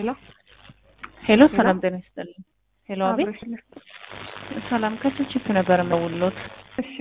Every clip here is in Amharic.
ሄሎ ሄሎ ሰላም ጤና ይስጥልኝ። ሄሎ አቤት አብረሽልኝ። ሰላም ከችፕ ነበር የምደውልዎት። እሺ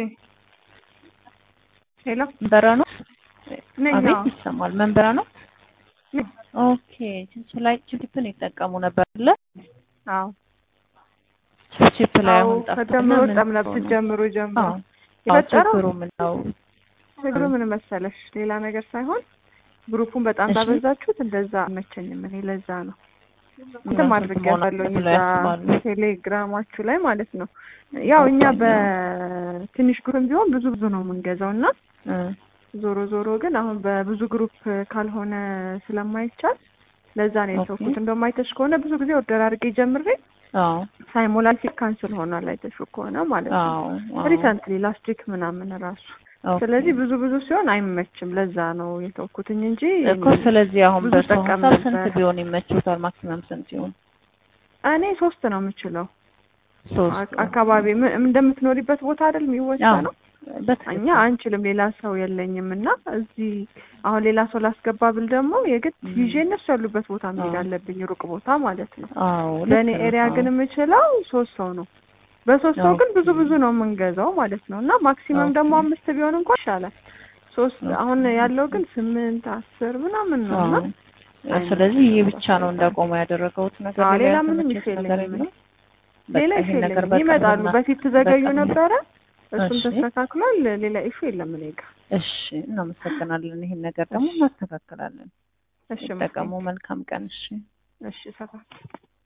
ሄሎ መንበራ ነው? ነኝ። አቤት አዎ። ይሰማል። መንበራ ነው? ነኝ። ኦኬ ችፕ ላይ ችፕን ይጠቀሙ ነበር አይደለ? አዎ ችፕ ላይ አዎ አሁን ጠፍቶ ከጀምሮ ምን ጠም ነበር ሆኖ? ጀምሮ ጀምሮ አዎ አዎ፣ የፈጠረው ችግሩ ምን ነው? ችግሩ ምን መሰለሽ ሌላ ነገር ሳይሆን ግሩፑን በጣም እሺ። ባበዛችሁት እንደዛ አልመቸኝም እኔ ለዛ ነው እንትን እነሱ ማድረግ መሆን ያለኝ ብለው እዛ ያስባሉ። ቴሌግራማችሁ ላይ ማለት ነው ያው እኛ ኦኬ። በትንሽ ግሩፕም ቢሆን ብዙ ብዙ ነው የምንገዛው እና እ ዞሮ ዞሮ ግን አሁን በብዙ ግሩፕ ካልሆነ ስለማይቻል ለዛ ነው ኦኬ። የተውኩት። እንደውም አይተሽ ከሆነ ብዙ ጊዜ ኦርደር አድርጌ ጀምሬ አዎ ሳይሞላ ሲል ካንስል ሆኗል። አይተሽ ከሆነ ማለት ነው አዎ አዎ። ሪሰንትሊ ላስት ዊክ ምናምን ራሱ ኦኬ። ስለዚህ ብዙ ብዙ ሲሆን አይመችም። ለዛ ነው የተውኩትኝ እንጂ እኮ ስለዚህ አሁን ብዙ በሰው ጠቀም ሀሳብ ስንት ነበር። ቢሆን ይመችዎታል? ማክሲመም ስንት ይሆን? እኔ ሶስት ነው የምችለው። ሶስት አክ- አካባቢ ም- እንደምትኖሪበት ቦታ አይደል የሚወሰነው። በትክክል እኛ አንችልም፣ ሌላ ሰው የለኝም እና እዚህ አሁን ሌላ ሰው ላስገባ ብል ደግሞ የግድ ም። ይዤ እነሱ ያሉበት ቦታ መሄድ አዎ። አለብኝ፣ ሩቅ ቦታ ማለት ነው። አዎ ልክ በእኔ ነው። ኤሪያ አዎ። ግን የምችለው ሶስት ሰው ነው። በሶስት ሰው ግን ብዙ ኦኬ። ብዙ ነው የምንገዛው ማለት ነው እና ማክሲመም ኦኬ። ደግሞ አምስት ቢሆን እንኳን ይሻላል። ሶስት ኦኬ። አሁን ያለው ግን ስምንት አስር ምናምን ነው እና አዎ። ስለዚህ ይህ ብቻ ነው እንዳቆመ ያደረገውት ነገር አዎ፣ ሌላ ሌላ ምንም ያልተመቸሽ ኢሹ ነገር የለኝም። የለም? በቃ ሌላ ኢሹ ይሄን ነገር የለኝም። በቅርብ ይመጣሉ። እና- በፊት ትዘገዩ በቅርብ- ነበረ፣ እሱም እሺ። ተስተካክሏል። ሌላ ኢሹ የለም እኔ ጋር። እሺ እናመሰግናለን። ይሄን ነገር ደግሞ እናስተካክላለን። እሺ ይጠቀሙ። መልካም ቀን። እሺ እሺ ሰፋ